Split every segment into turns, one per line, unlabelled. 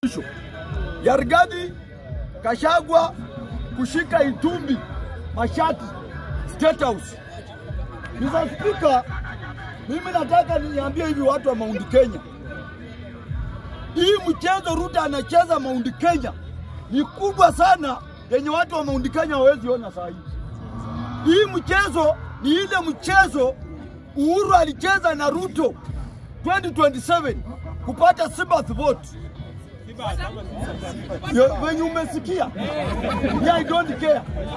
ya Rigathi Gachagua kushika Itumbi Mashati State House. Mr. Speaker, mimi nataka niambie hivi watu wa Mount Kenya, hii mchezo Ruto anacheza Mount Kenya ni kubwa sana, yenye watu wa Mount Kenya hawezi ona saa hii. Hii mchezo ni ile mchezo Uhuru alicheza na Ruto 2027 kupata sympathy vote. Yo, Wenye umesikia? Yeah, I don't care.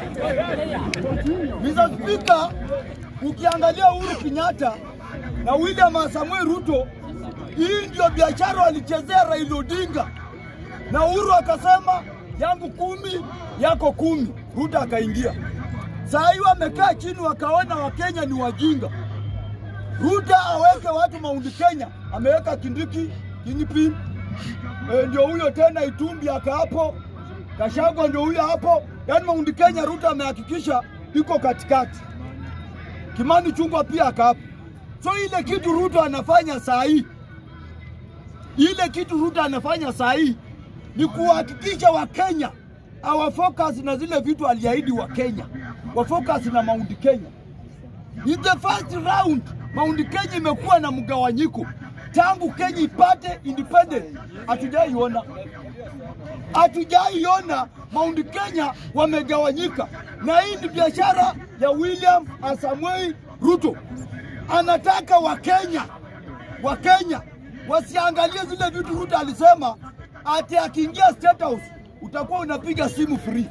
Mr. Speaker, ukiangalia Uhuru Kenyatta na William Samuel Ruto, hii ndio biashara walichezea Raila Odinga, na Uhuru akasema yangu kumi yako kumi, Ruto akaingia. Saa hii wamekaa chini wakaona Wakenya ni wajinga. Ruto aweke watu Mount Kenya, ameweka Kindiki, Kingpin, e, ndio huyo tena Itumbi aka hapo, Gachagua ndio huyo hapo. Yaani Mount Kenya Ruto amehakikisha iko katikati. Kimani Chungwa pia aka hapo. So ile kitu Ruto anafanya saa hii, ile kitu Ruto anafanya saa hii ni kuhakikisha Wakenya awafocus na zile vitu aliahidi Wakenya, wafocus na Mount Kenya. In the first round Mount Kenya imekuwa na mgawanyiko tangu Kenya ipate independent, hatujaiona hatujaiona Mount Kenya wamegawanyika, na hii ni biashara ya William Samoei Ruto. Anataka Wakenya Wakenya wasiangalie zile vitu Ruto alisema ati akiingia State House utakuwa unapiga simu free.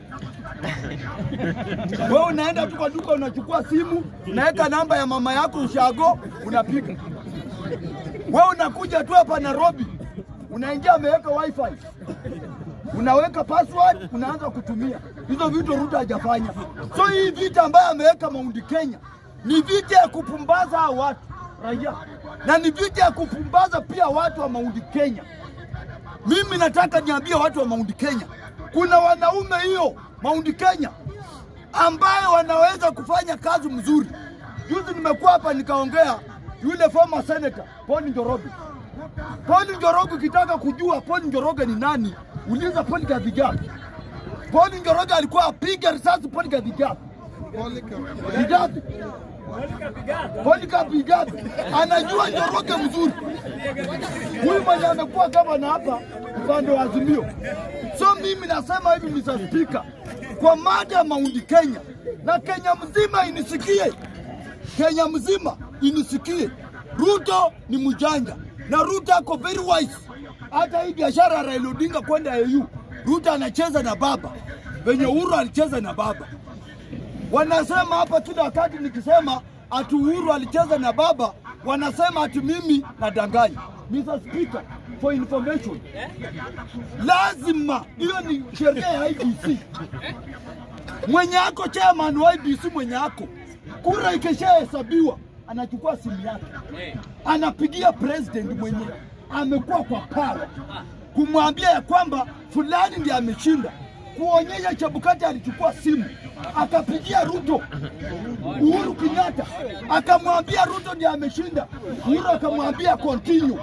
Wewe unaenda tu kwa duka unachukua simu, unaweka namba ya mama yako ushago, unapiga. Wewe unakuja tu hapa Nairobi, unaingia ameweka wifi, unaweka password, unaanza kutumia hizo vitu. Ruto hajafanya. So hii vita ambayo ameweka Mount Kenya ni vita ya kupumbaza hao watu raia, na ni vita ya kupumbaza pia watu wa Mount Kenya. Mimi nataka niambie watu wa Mount Kenya, kuna wanaume hiyo Mount Kenya ambayo wanaweza kufanya kazi mzuri. Juzi nimekuwa hapa nikaongea yule former senator Paul Njoroge. Paul Njoroge, ukitaka kujua Paul Njoroge ni nani, uliza Polycarp Igathe. Paul Njoroge alikuwa apiga risasi Polycarp Igathe. Igathe. Polycarp Igathe anajua Njoroge mzuri. Huyu mwenye amekuwa gavana hapa upande wa Azimio. So mimi nasema hivi Mr. Speaker, kwa mada ya Mount Kenya na Kenya mzima inisikie, Kenya mzima inisikie, Ruto ni mjanja na Ruto ako very wise. Hata hii biashara ya Raila Odinga kwenda AU, Ruto anacheza na baba venye Uhuru alicheza na baba. Wanasema hapa kila wakati nikisema ati Uhuru alicheza na baba, wanasema ati mimi nadanganya. Mr. Speaker, for information, lazima hiyo ni sheria ya IBC. Mwenye ako chairman wa IBC, mwenye ako kura ikishahesabiwa, anachukua simu yake anapigia president mwenye amekuwa kwa power kumwambia ya kwamba fulani ndiye ameshinda, kuonyesha Chebukati alichukua simu akapigia Ruto Uhuru Kenyatta akamwambia Ruto ndiye ameshinda. Uhuru akamwambia continue.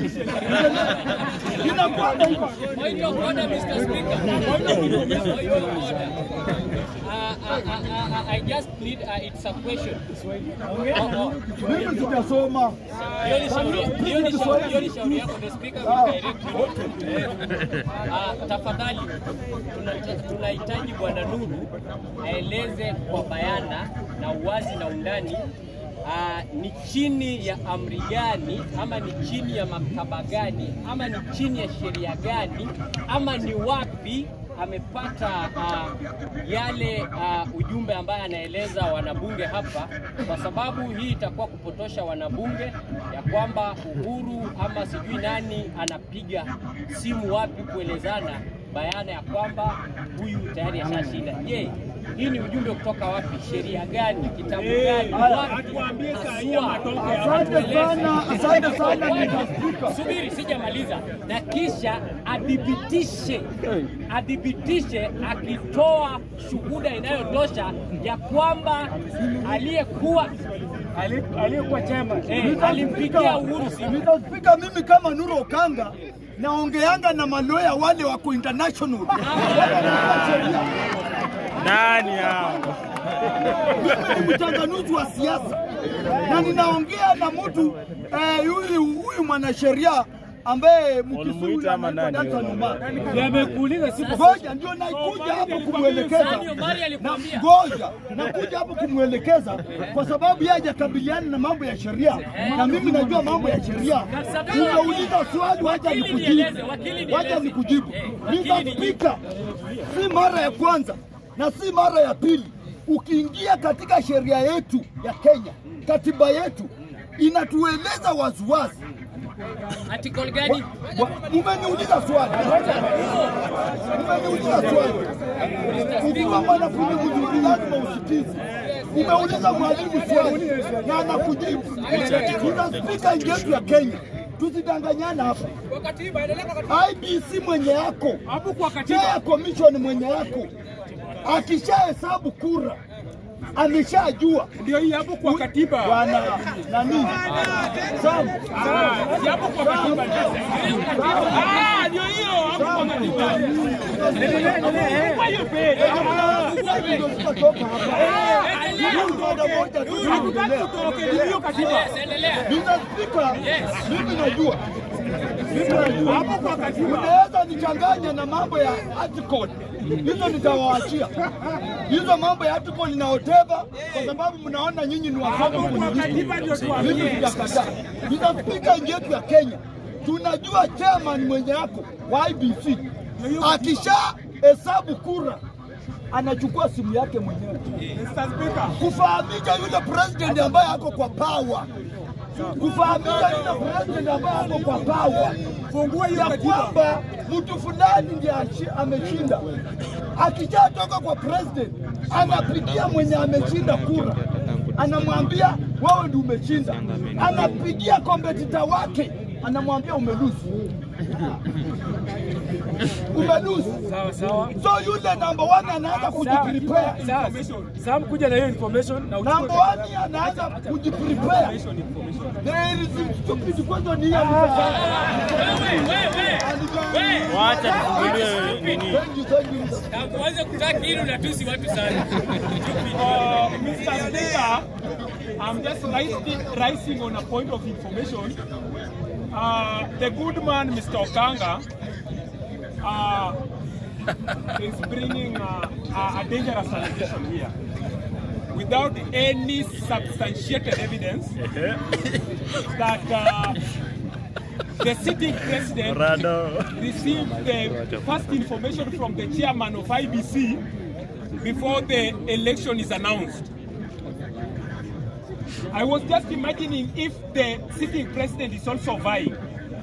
Inakwenda hivyo.
Point of order, Mr. Speaker. Point of order. Uh, uh, uh, uh, I just plead, uh, it's a question. Oh, oh.
Mimi sijasoma.
Hiyo ni shauri- hiyo ni shauri- hiyo ni shauri yako, the speaker will direct you. Ah, tafadhali tuna- tunahitaji Bwana Nuru aeleze kwa bayana na uwazi na undani ah, ni chini ya amri gani ama ni chini ya maktaba gani ama ni chini ya sheria gani ama ni wapi amepata ah, yale ah, ujumbe ambaye anaeleza wanabunge hapa, kwa sababu hii itakuwa kupotosha wanabunge ya kwamba Uhuru ama sijui nani anapiga simu wapi kuelezana bayana ya kwamba huyu tayari ashashinda. Je, hii ni ujumbe kutoka wapi? Sheria gani? Kitabu gani? Wapi? Haswa.
Asante sana, asante sana Mr. Speaker.
Subiri, sijamaliza. Na kisha adhibitishe, adhibitishe akitoa shuhuda inayotosha ya kwamba aliyekuwa
aliyekuwa chama
eh, alimpigia Uhuru simu.
Mr. Speaker, mimi kama Nuru Okanga naongeanga na maloya wale wako international wale wanajua sheria.
Nani hao?
Mimi ni mchanganuzi wa siasa na ninaongea na mtu eh, huyu huyu mwanasheria ambaye
Walimuita
mkisuli
ama
anaitwa
nani
Danson
wewe?
Omar.
Yamekuuliza siku
Ngoja ndio naikuja hapo kumwelekeza
Sani Omari
na
alikwambia.
ngoja nakuja hapo kumwelekeza kwa sababu yeye hajakabiliana na mambo ya sheria na mimi najua mambo ya sheria. Umeuliza swali, wacha
Wakili
nikujibu,
nieleze, wakili nieleze.
wacha nikujibu.
Eh,
Mr.
wakili nijibu.
Speaker, si mara ya kwanza na si mara ya pili. Ukiingia katika sheria yetu ya Kenya, katiba yetu inatueleza waziwazi
Article gani?
Wa- Umeniuliza swali, umeniuliza swali. Ukiwa mwanafunzi mzuri lazima usikize. Umeuliza mwalimu swali na anakujibu. Tuna spika nchi yetu ya Kenya, tusidanganyana hapa. IBC mwenye yako, Chair Commission mwenye yako, akishahesabu kura ameshajua
ndio hii hapo kwa katiba.
bwana nani Sam,
Si hapo kwa katiba. Ah, ndio hiyo hapo kwa katiba. Kwa hiyo page. Hatutaki tutoroke ni hiyo katiba.
Endelea.
mimi najua Mimi najua.
Hapo kwa katiba.
unaweza nichanganya na mambo ya article hizo nitawaachia hizo mambo ya article na whatever kwa sababu mnaona nyinyi ni wasomi
Hapo kwa
kuniliko.
katiba ndio
mimi
tuambie.
sijakataa nitaspika nchi yetu ya Kenya tunajua chairman mwenye yako wa IBC akisha hesabu kura anachukua simu yake mwenyewe
Mr. Speaker.
kufahamisha yule president ambaye ako kwa power, kufahamisha yule president ambaye ako kwa power
Fungua hiyo
ya
katiba.
kwamba mtu fulani ndiye ashi- ameshinda. Akishatoka kwa president, anapigia mwenye ameshinda kura, anamwambia wewe ndio umeshinda. Anapigia kompetita wake, anamwambia umeluzi, umeluzi.
Sawa sawa.
So yule number one anaanza kujiprepare
Sawa. Sam kuja na hiyo information na uchukue
Number one anaanza kujiprepare. There is stupid question here.
Wacha tufungulie nini.
Thank you, thank you.
Na uanze kutaki hili unatusi watu sana.
Uh, Mr. Speaker, I'm just rising, rising on a point of information. Uh, the good man, Mr. Okanga, uh, is bringing uh, a, a dangerous allegation here without any substantiated evidence that uh, the sitting president
Rado.
received the first information from the chairman of IBC before the election is announced. I was just imagining if the sitting president is also vying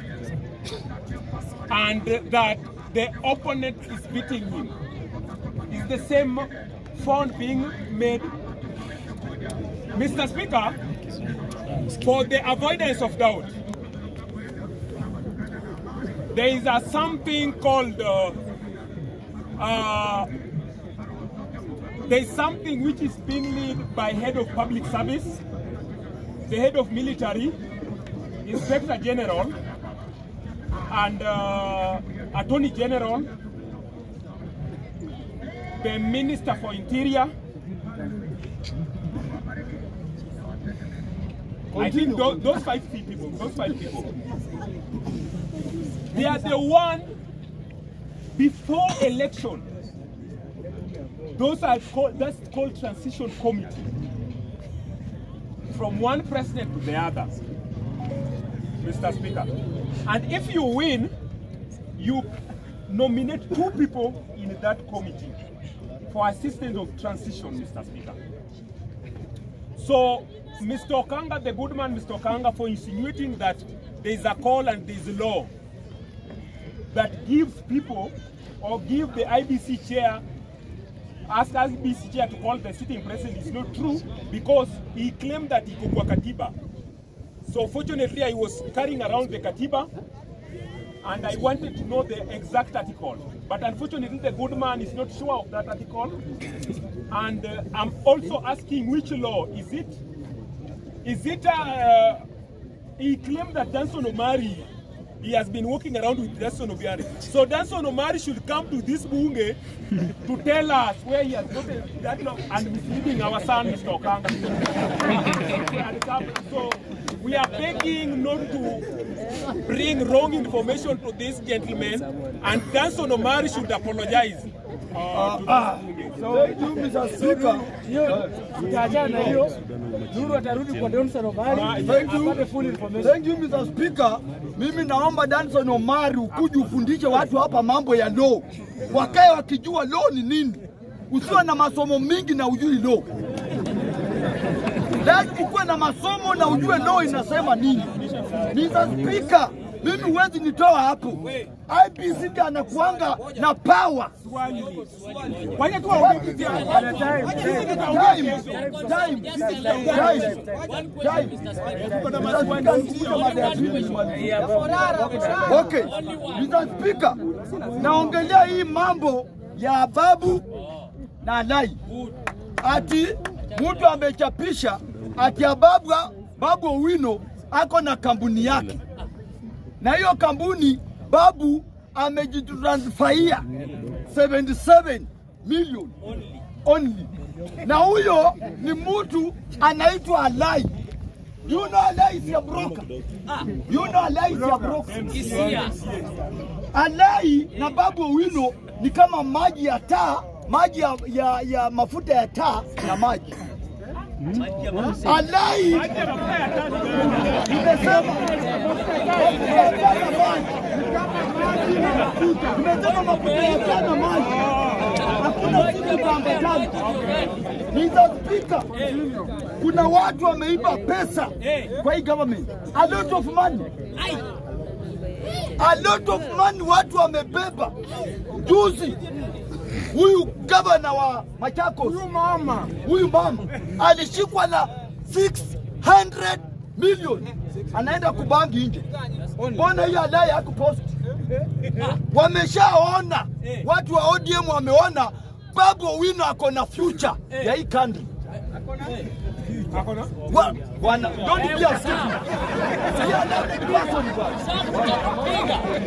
and that the opponent is beating him. Is the same phone being made? Mr. Speaker, for the avoidance of doubt, there is a something called uh, uh, there is something which is being led by head of public service, the head of military, inspector general, and uh, attorney general, the minister for interior. I think those, those five people, those five people, they are the one before election. Those are called, that's called transition committee. From one president to the other, Mr. Speaker. And if you win, you nominate two people in that committee for assistance of transition, Mr. Speaker. So, Mr. Okanga, the good man, Mr. Okanga, for insinuating that there is a call and there is a law that gives people or give the IBC chair, ask IBC chair to call the sitting president is not true because he claimed that he could katiba. So fortunately, I was carrying around the katiba and I wanted to know the exact article. But unfortunately, the good man is not sure of that article. And uh, I'm also asking which law is it? Is it? Uh, he claimed that Johnson Omari he has been walking around with Danson Obiari. So Danson Omari should come to this bunge to tell us where he has gotten that long and misleading our son, Mr. Okanga. And come- so we are begging not to bring wrong information to this gentleman, and Danson Omari should apologize. Uh, to
Ah,
this bunge.
thank you, Mr. Speaker.
hiyo tutaachana na hiyo. Nuru atarudi kwa Johnson Omari
Thank you.
apate full information.
Thank you, Mr. Speaker. Mimi naomba Danson Omari ukuje ufundishe watu hapa mambo ya law, wakae wakijua law ni nini. Usiwe na masomo mingi na ujui law. Lazima ukuwe na masomo na ujue law inasema nini. Mr. Speaker, mimi huwezi nitoa hapo. IPC ndiye anakuanga na power.
Wacha tu waongee kitu yao.
Time, time, time, time, time. Okay, Mr. Speaker, naongelea hii mambo ya babu na lai, ati mtu amechapisha ati ya babu, babu Owino ako na kampuni yake, na hiyo kampuni babu amejitransfaia 77 million only, na huyo ni mtu anaitwa Alai. You know Alai is a broker. You know Alai is a broker. Alai na Babu Owino ni kama maji ya taa, maji ya, ya, ya mafuta ya taa na maji. Alai nimesema mafuta ya taa na maji. Nimesema mafuta ya taa na maji. Hakuna kitu itaambatana. Mr. Speaker, kuna watu wameiba pesa kwa hii government. A lot of money. A lot of money watu wamebeba. Juzi huyu gavana wa Machakos, huyu mama, huyu mama alishikwa na 600 million, anaenda kubangi nje. Mbona hiyo adai hakupost? Wameshaona watu wa ODM wameona Babu Owino ako na future ya hii country.
Ako na?
Wa- wana don't be a stupid. See a lovely person, bwana.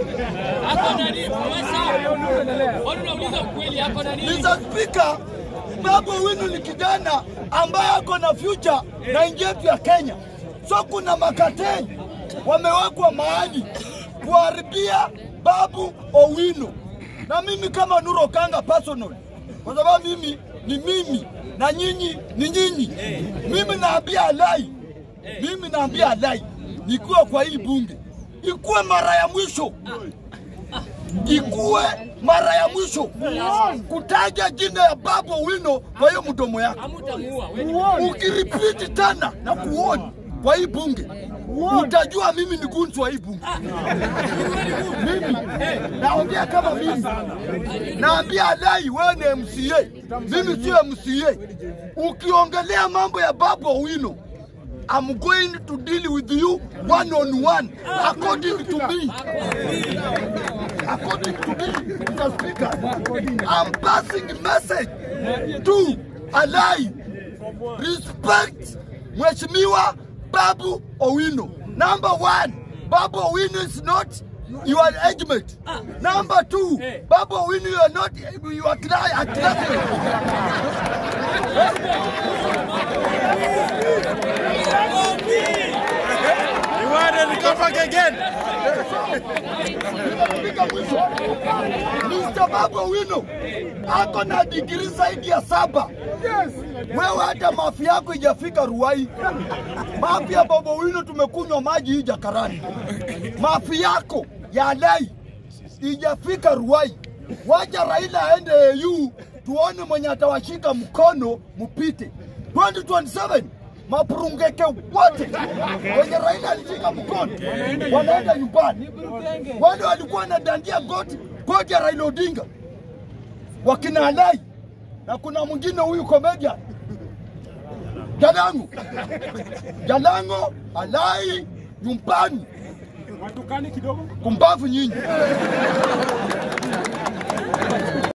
Mr. Speaker, Babu Owino ni kijana ambaye ako na future na nchi yetu ya Kenya. So kuna makateni wamewekwa mahali kuharibia Babu Owino, na mimi kama Nuru Okanga personal, kwa sababu mimi ni mimi na nyinyi ni nyinyi. Mimi naambia Alai, mimi naambia Alai, nikiwa kwa hii bunge ikuwe mara ya mwisho ikuwe mara ya mwisho kutaja jina ya Babu Owino kwa hiyo mdomo yako. Ukiripiti tena na kuoni kwa hii bunge utajua mimi ni gunzu wa hii bunge. Mimi naongea kama mimi, naambia Alai, wewe ni MCA, mimi sio MCA. Ukiongelea mambo ya Babu Owino I'm going to deal with you one on one according to me. According to me, Mr. Speaker, I'm passing a message to Alai. Respect Mheshimiwa Babu Owino. Number one, Babu Owino is not your age mate. Number two, Babu Owino, you are not your cla- a classmate.
You wanted to come back again?
Nimefika mwisho. Mr. Babu Owino ako na digrii zaidi ya saba. Wewe hata mafi yako ijafika Ruai. Mafi ya Babu Owino tumekunywa maji hii Jakarani. Mafi yako ya Alai ijafika Ruai. Wacha Raila aende AU tuone mwenye atawashika mkono mpite 2027 mapurungeke wote wenye Raila alishika mkono wanaenda nyumbani. Wale walikuwa wanadandia goti goti ya Raila Odinga wakina Alai na kuna mwingine huyu comedian Jalango Jalango Alai nyumbani
Watukane kidogo.
kumbavu nyinyi.